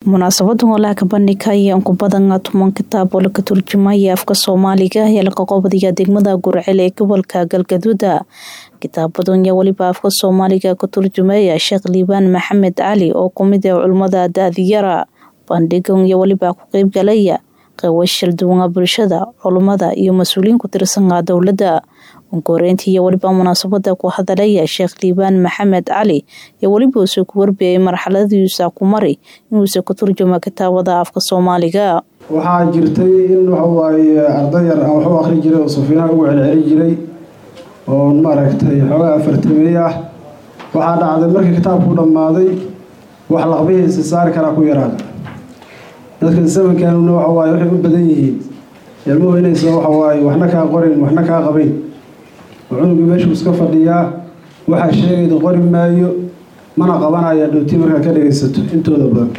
munaasabadan walaha kabandhigka ayaa in ku badan toban kitaab oo laka turjumaya afka soomaaliga ayaa laga qoobadaya degmada gurcel ee gobolka galgaduuda kitaabadan yaa weliba afka soomaaliga ka turjumaya sheekh liibaan maxamed cali oo kumid ah culimmada da-diyara bandhigan iyo weliba ku qeybgalaya qeybashal duwana bulshada culummada iyo mas-uuliyiin ku tirsanaa dowladda unkoreyntii iyo weliba munaasabada ku hadalaya sheekh liibaan maxamed cali iyo weliba uusoo ku warbiyay marxaladiisa ku mari inuusa ka turjuma kitaabada afka soomaaliga waxaa jirtay in waxawaaye arday yar aan waxu akri jiray oo safiinaha ugu celceli jiray oo maaragtay xoogaa afartamey ah waxaa dhacday markii kitaabku dhammaaday wax laqbihiisa saari karaa ku yaraada dadka zamankanuna waxawaaye waxay u badan yihiin ilmuhu inaysan waxawaaye waxna kaa qorin waxna kaa qabayn oo cunugii meeshuu iska fadhiyaa waxaa sheegayda qori maayo mana qabanaya dhowti markaa ka dhagaysato intooda badan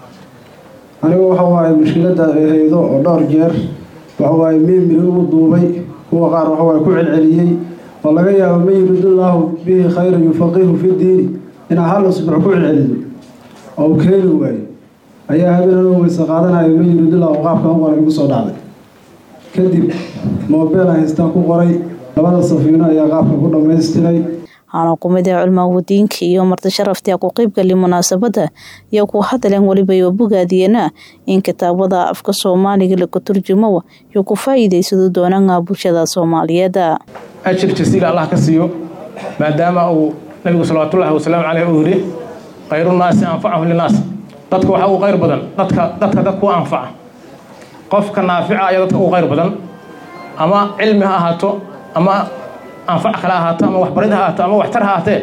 anigu waxawaaye mushkilada ay haydo oo dhowr jeer waxawaaye miimiri ugu duubay kuwa qaar waxawaaye ku celceliyey oo laga yaabo man yuridullahu bihi khayran yufaqihu fi diini inaa hal usbuuc ku celcelido oo u keeni waayo ayaa habeenan weyse qaadanayo man yuridullahu qaabkan u qoray igu soo dhacday kadib moobeel aan haystaan ku qoray labada safiino ayaa qaabka ku dhamaystiray waxaana kumid ah culmaa wadiinka iyo marti sharaftii ku qeybgali munaasabada iyo ku hadaleen weliba oo bogaadiyeena in kitaabada afka soomaaliga laga turjumo iyo ku faa'iidaysado doonana bulshada soomaaliyeed ajir jasiila allah ka siiyo maadaama uu nabigu salawaatullaahi wasalaamu caleyh uu yidhi khayrunaasi anfacahum linaas dadka waxaa ugu qayr badan dadka dadka dadka u anfaca qofka naafica ayaa dadka ugu qayr badan ama cilmi ha ahaato ama anfac kale ahaato ama waxbarid ha ahaato ama waxtar ha ahaatee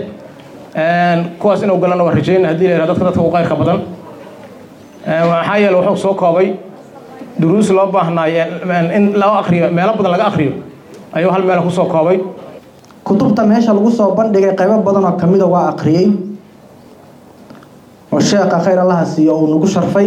kuwaas inuu galana waa rajeyn hadii la yihahdo dadka dadka ugu qayrka badan maxaa yeele wuxuu soo koobay duruus loo baahnaayo in loo akriyo meelo badan laga akriyo ayuu hal meel kusoo koobay kutubta meesha lagu soo bandhigay qaybo badan oo kamida waa akriyey oo sheekha khayr allaha siiyo uu nagu sharfay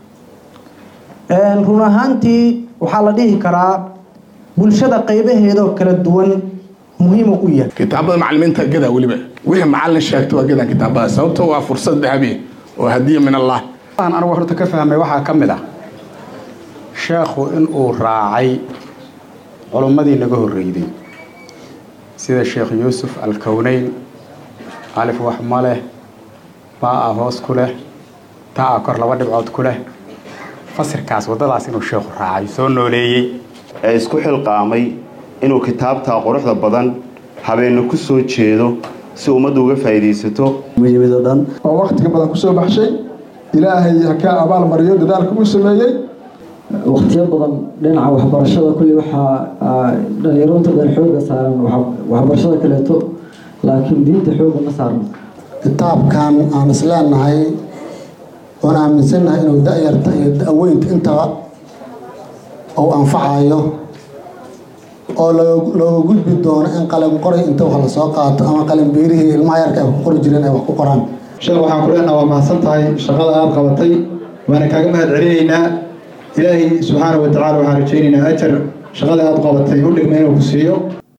run ahaantii waxaa la dhihi karaa bulshada qaybaheedoo kala duwan muhiimu u yahay kitaabada macalimiinta gadaa weliba wixii macalin sheegta waa gadaa kitaabada sababto waa fursad dahabi oo hadiya min allah anigu horta ka fahmay waxaa ka mid ah sheekhu inuu raacay culummadii naga horreyday sida sheekh yuusuf alkowneyn alif wax ma leh baa-a hoos ku leh taa-a kor laba dhibcood ku leh fasirkaas waddadaas inuu sheekhu raacay soo nooleeyey ee isku xilqaamay inuu kitaabtaa quruxda badan habeenna ku soo jeedo si ummaddu uga faa'iidaysato muhiimado dhan oo wakhtiga badan ku soo baxshay ilaahay ha ka abaal mariyo dadaalka uu sameeyey wakhtiyo badan dhinaca waxbarashada kulli waxaa dhalinyarunta dhan xooga saaran waxbarashada kaleeto laakiin diinta xooga ma saarno kitaabkan aan isleenahay oon aaminsannahay inuu da-yarta iyo da-weynta intaba uu anfacayo oo looga gudbi doono in qalin qoray inta wax la soo qaato ama qalin biirihii ilmaha yarka ay ku qori jireen ay wax ku qoraan sheekh waxaan ku leenaha waa mahadsan tahay shaqada aada qabatay waana kaaga mahad celinaynaa ilaahay subxaana wa tacala waxaan rajaynaynaa ajar shaqada aada qabatay u dhigma inuu ku siiyo